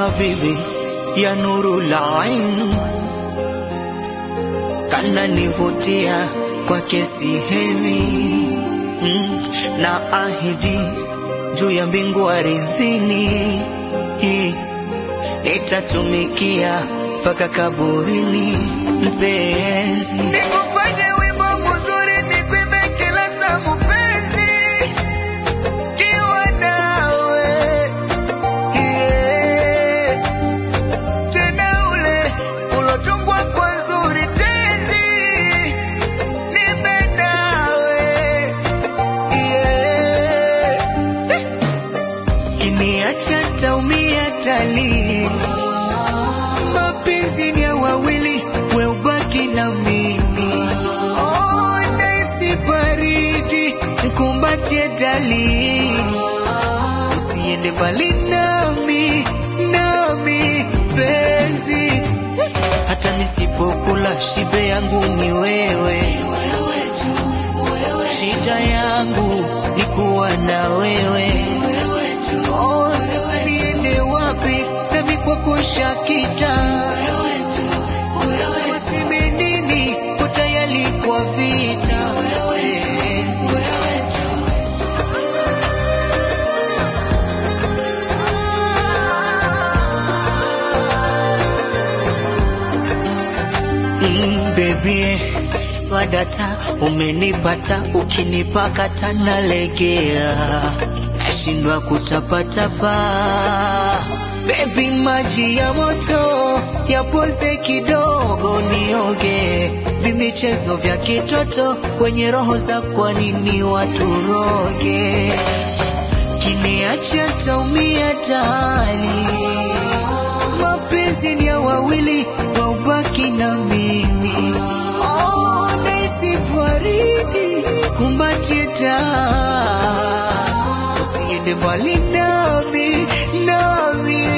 habibi ya nuru la ain kana nivutia kwa kesi hemi mm, na ahidi juu ya mbingu aridhini hii nitatumikia mpaka kaburini mpenzi nikufanye wimbo mzuri nikwimbe kila saa mpenzi kiwa nawe yeah. tena ule ulotungwa kwa nzuri tenzi nipe nawe yeah. kiniacha taumia tali mapenzi ni ya wawili we ubaki na mimi oh, naisi baridi nikumbatie dali usiende mbali nami nami penzi hata nisipokula shibe yangu ni wewe shida yangu ni kuwa na wewe Oh, sasa niende wapi nami kwako shakita waseme nini ko tayari kwa vita Penzi. Mm, baby swadata umenipata ukinipakata nalegea nashindwa kutapatapa bebi maji ya moto yapoze kidogo nioge vimichezo vya kitoto kwenye roho za kwa nini waturoge kiniacha taumia tani mapenzi ni ya wawili waubaki na mimi oh, naisi baridi kumbatie taa usiende mbali nami nami